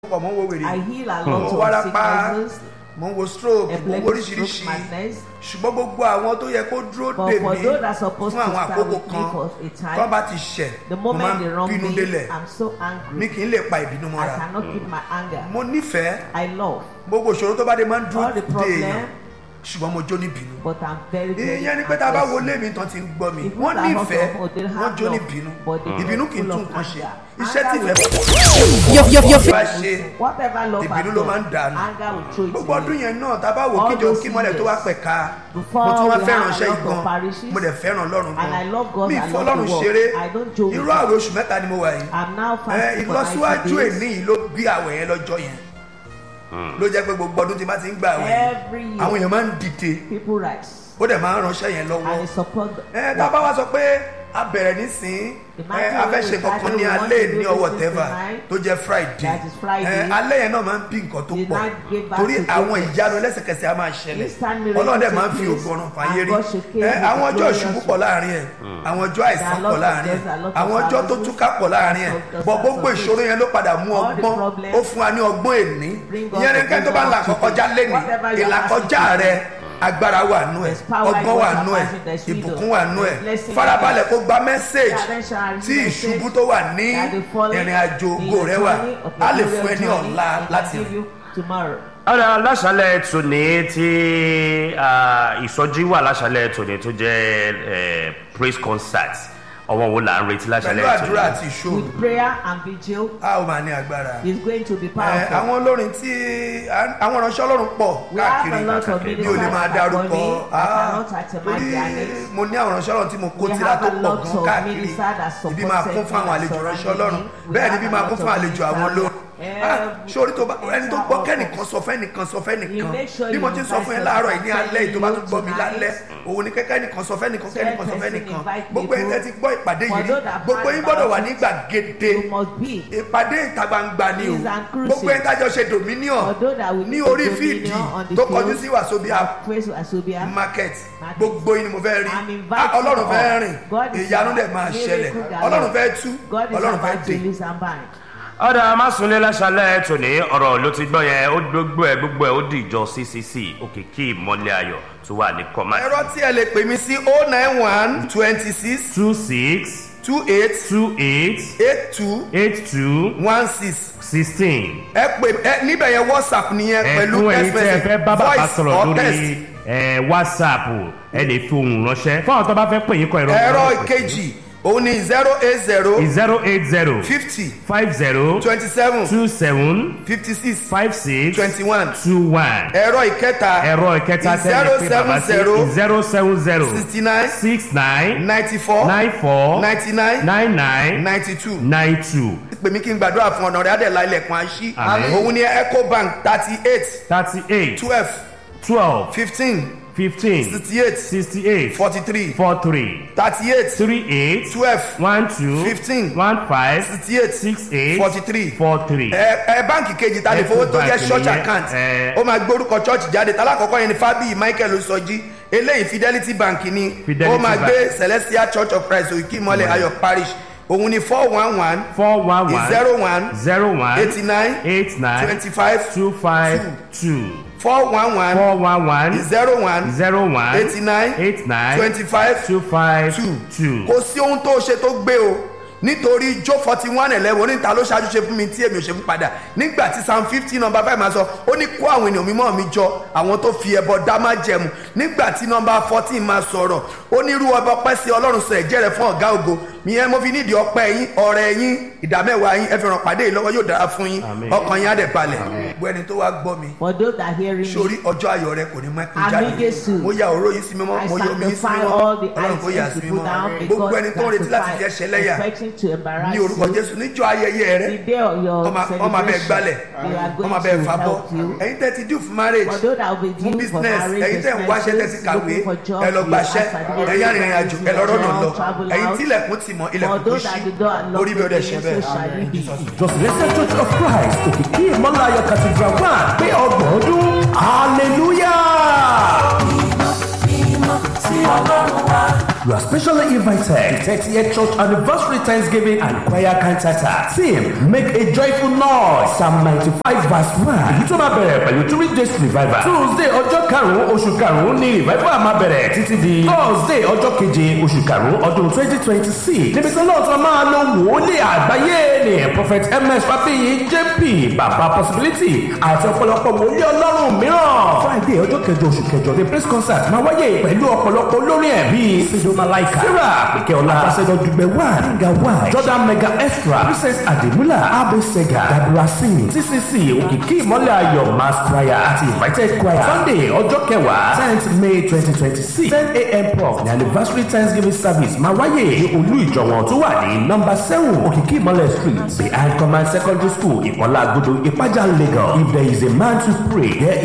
pọ̀ mọ́ wo wèrè I heal a mo lot wo of wárápá sicknesses, mo wo stroke mo wo epilepsy, oríṣiríṣi stroke, madness. ṣùgbọ́n gbogbo àwọn tó yẹ kó dúró But dè for mí those that are supposed fún to àwọn stand àkókò with me kan for a time, tó bá ti ṣẹ̀ The mo máa moment they ń wrong bínú me, délẹ̀ I'm so mi angry. kì í lè pa ìbínú I mọ́ra cannot keep my anger. mo nífẹ̀ẹ́ I love, gbogbo ìṣòro tó bá dé máa ń dúró All the dè problem. èèyàn ṣùgbọ́n mo jó ní bínú but I'm very, very ìyẹn ni pé tá a bá wo aggressive. lé mi tán ti ń gbọ́ mi If wọ́n people are nífẹ̀ẹ́ hot or they have wọ́n jó ní love, bínú but they ìbínú kì í full tún of nǹkan ṣe anger. iṣẹ́ tí Anger ìfẹ́ Your, your, your, bá ṣe Whatever love ìbínú has ló done, máa ń dànù anger will throw it gbogbo ọdún away. yẹn náà tá a bá wò All kíjọ those kí mọ́lẹ̀ tó wá years, pẹ̀ka before mo tún wá we fẹ́ràn have a iṣẹ́ lot yìí of gan parishes, mo dẹ̀ fẹ́ràn ọlọ́run and I love gan God, mi I ìfọ́ love ọlọ́run the world. ṣeré I don't joke irú with àwẹ̀ oṣù mẹ́ta ni mo wà yìí I'm now ẹ fasting for ìlọsíwájú 90 èní days. yìí ló bí àwẹ̀ yẹn lọ́jọ́ yẹn ló jẹ́ pé gbogbo ọdún tí bá ti ń gbà àwẹ̀ yẹn Every year. àwọn èèyàn máa ń dìde People rise ó dẹ̀ máa ń ránṣẹ́ yẹn lọ́wọ́ and they support the ẹ tá a bá wá sọ pé a bẹ̀rẹ̀ nísìn ẹ a fẹ́ ṣe kankan ní alẹ́ ní ọwọ́ tẹ́fà tó jẹ́ friday That is Friday. ẹ alẹ́ yẹn náà máa ń bí nǹkan tó The pọ̀ night gave back torí to àwọn goodness. ìyanu ẹlẹ́sẹ̀kẹsẹ̀ a máa ṣẹlẹ̀ Instant miracle ọlọ́run dẹ̀ máa ń take fi place, ògùn ọ̀run and fàyè rí God showcase ẹ with àwọn ọjọ́ glorious ìṣubú pọ̀ láàrin ẹ̀ àwọn ọjọ́ àìsàn There are pọ̀ lots of láàrin ẹ̀ deaths, there are lots of àwọn ọjọ́ tó marriages, túká pọ̀ láàrin ẹ̀ lots of bọ̀ deaths, gbogbo lots of ìṣòro yẹn ló padà mú All the ọgbọ́n problems ó fún wa ní ọgbọ́n èní bring us ìyẹn ní the kẹ́ni tó bá ń la wisdom àkọ́kọ́ já lẹ́nìí Whatever you are ìlàkọjá asking rẹ agbára wà nú ẹ̀ There's power in ọgbọ́n what wà you nú are ẹ̀ asking, there's ìbùkún wisdom. wà nú ẹ̀ There's blessing farabalẹ̀ kó gba mẹ́sẹ̀gì Attention, tí message ìṣubú tó wà ní that the falling ìrìn àjò in ògo your rẹ wà journey of á your lè fún ẹ glorious ní journey, ọ̀la it can láti give rìn. you tomorrow. ọ̀rọ̀ aláṣálẹ̀ tòní tí ah, ìsọjí wà láṣálẹ̀ tòní tó jẹ́ eh, praise concert ọwọ́ wo là ń retí pẹ̀lú láṣálẹ̀ àdúrà tòní. àti ìṣòro With prayer and vigil, a ó máa ní agbára. it's going to be Ẹ, powerful. àwọn olórin tí àwọn ìránṣẹ́ ọlọ́run pọ̀ We have káàkiri a lot of mi ò lè ministers máa that dárúkọ are coming. I Ah, cannot itemine torí their names. mo ní àwọn ìránṣẹ́ ọlọ́run tí mo kó We tira have tó a pọ̀ lot gan of káàkiri ministers that ibi máa kún fún àwọn supported àlejò me and ìránṣẹ́ ọlọ́run surrounded me. bẹ́ẹ̀ ni We ibi have máa a kún lot fún of àlejò àwọn ministers. olórin Ah, sórí tó bá ẹni tó gbọ́ kẹ́nìkan sọ fẹ́nìkan sọ You fẹ́nìkan make sure bí mo you ti ń sọ fún ẹ invite láàárọ̀ yìí ní people alẹ́ yìí tó bá tún gbọ́ mi tonight. lálẹ́ òun ni kẹ́kẹ́nìkan sọ fẹ́nìkan kẹ́nìkan sọ person fẹ́nìkan invite gbogbo ẹ̀ people. tẹ́ ti gbọ́ ìpàdé For yìí rí those that gbogbo find yín gbọ́dọ̀ wà out, ní gbàgede You must be. ìpàdé ìta gbangba ni o Is and cruising. gbogbo ẹ̀ tájọ ṣe dominion Although that we ní need orí dominion fíìdì on the tó field, kọjú sí wàsóbíà praise Asobia. market Market. gbogbo yín ni mo fẹ́ rí I'm inviting Ah, ọlọ́run fẹ́ all. rìn God is ìyanu dẹ̀ about máa miracle ṣẹlẹ̀ galore. ọlọ́run fẹ́ tú God is ọlọ́run fẹ́ about to dé release and bind. ọ̀dà amásùnlé láṣálẹ̀ tòní ọ̀rọ̀ ló ti gbọ́ yẹn ó gbogbo ẹ̀ gbogbo ẹ̀ ó di ìjọ ccc òkìkí ìmọ̀lẹ̀ ayọ̀ tó wà ní kọ́má. ẹ̀rọ tí ẹ lè pè mí sí oh nine one twenty six two six two eight two eight eight two eight two one six sixteen. ẹ pè ẹ níbẹ̀ yẹn whatsapp nìyẹn pẹ̀lú ẹ̀fún ẹ̀yin text tí ẹ message fẹ́ bá bàbá voice sọ̀rọ̀ or lórí text ẹ̀, whatsapp ẹ lè fi ohùn ránṣẹ́ fún àwọn tó bá fẹ́ pè yín kọ ẹ̀rọ ẹ̀rọ ìkejì òun ni zero eight zero zero eight zero fifty five zero twenty seven two seven fifty six five six twenty one two one ẹ̀rọ ìkẹta ẹ̀rọ ìkẹta tẹ́lẹ̀ pé bàbá sí zero seven zero sixty nine six nine ninety four nine four ninety nine nine nine ninety two nine two pè mí kí n gbàdúrà fún ọ̀nà rẹ̀ adẹ̀lá ilẹ̀kùn àṣí Àmín. òun ni ecobank thirty eight thirty eight twelve twelve fifteen fifteen sixty eight sixty eight forty three four three thirty eight three eight twelve one two Fifteen. one five sixty eight six eight forty three four three. ẹ ẹ báǹkì kejì ta lè fowó tó jẹ Ecobank church nìyẹn, account ẹ. ó máa gbórúkọ church jáde tálákọ̀ọ́kọ́ yẹn ni fábíyì michael osọjí eléyìí fidelity bank ni Fidelity ó máa Bank. gbé celestial church of christ òkè ìmọ̀lẹ̀ ayọ̀ parish òun ni four one one four one one zero one zero one eighty nine eight nine twenty five two five two four one one four one one zero one zero one eighty nine eight nine twenty five two five two two. kò sí ohun tó ṣe tó gbé o nítorí jó forty one eleven oníta ló ṣáájú ṣe fún mi tí èmi ò ṣe fún padà nígbà tí psalm fifty number five máa sọ ó ní kó àwọn ènìyàn mímọ́ mi jọ àwọn tó fi ẹbọ dá má jẹmu nígbà tí number fourteen máa sọ̀rọ̀ ó ní irú ọba ọpẹ́ sí ọlọ́run sọ ẹ̀jẹ̀ rẹ̀ fún ọ̀gá ògo ìyẹn mo fi nídìí ọpẹ́ yín ọ̀rẹ́ yín ìdámẹ́wàá yín ẹ fi ràn pàdé yìí lọ́wọ́ yóò dára fún yín Àmín. ọkàn yín á dẹ̀ balẹ̀ gbogbo ẹni tó wá gbọ́ mi For those that are hearing me, sórí ọjọ́ ayọ̀ rẹ kò ní mọ́ ẹkún Àmín jáde Jésù. mo ya òró yìí sí mímọ́ I mo yọ omi yìí sí sanctify mímọ́ all the ọlọ́run kò yà items sí you put mímọ́ down gbogbo because ẹni tó ń retí láti fi ẹsẹ̀ lẹ́yà expecting to embarrass ní orúkọ you. jésù níjọ́ ayẹyẹ rẹ The day of your ọmọ ọmọ abẹ celebration, gbalẹ̀ they are ọmọ going abẹ to fabọ́ help you. ẹ̀yin tẹ́ ti dùn fún marriage For those that will be fún due for business marriage, ẹ̀yin tẹ́ ń wáṣẹ́ tẹ́ ti expenses, kàwé looking for job, ẹ lọ you gbaṣẹ́ ask certificate, ẹ̀yin arìnrìn àjò ẹ lọ rọ́nà lọ travel ẹ̀yin out. tí ilẹ̀kùn ti mọ̀ For ilẹ̀kùn kò those ṣí that do not unlock orí bí ọdẹ the ṣe doors, so shall it be. bẹ́ẹ̀. Jọ̀sìlẹ́sẹ̀ Church of Christ òkìkí ìmọ̀láyọ̀ cathedral one pé ọgbọ̀n ọdún hallelujah. mímọ́ sí ọlọ́run wa You are specially invited to 30th Church Anniversary Thanksgiving and Choir Cantata. Theme, make a joyful noise. Psalm 95 verse 1. Èyí tó máa bẹ̀rẹ̀ pẹ̀lú three days revival. Tuesday ọjọ́ karùn-ún oṣù karùn-ún ni revival máa bẹ̀rẹ̀ títí di Thursday ọjọ́ keje oṣù karùn-ún ọdún 2026. Níbi tí náà tí wọ́n máa lo wòlíì àgbáyé ni Prophet MS Fábíyì JP Bàbá Possibility àti ọ̀pọ̀lọpọ̀ wòlíì ọlọ́run mìíràn. Friday ọjọ́ kẹjọ oṣù kẹjọ ni praise concert máa wáyé pẹ̀lú ọ̀pọ̀lọpọ̀ olórin ẹ̀bí Sido Malaika, Sarah Pèkẹ́ọlá, Ambassador Dùgbẹ̀ wà, Níga wà, Jordan Mega Extra, Princess Ademula, Abe Sega, Dabura Singh, TCC, Òkìkí Ìmọ́lẹ̀ Ayọ̀ Mass Choir àti Invited Choir. Sunday ọjọ́ kẹwàá tenth May twenty twenty six ten a.m. prompt ní anniversary Thanksgiving service máa wáyé ní olú ìjọ̀wọ̀n tó wà ní number seven Òkìkí Ìmọ́lẹ̀ street behind Command Secondary School Ìkọ́lá Agodo Ìpájà Lagos. If there is a man to pray, there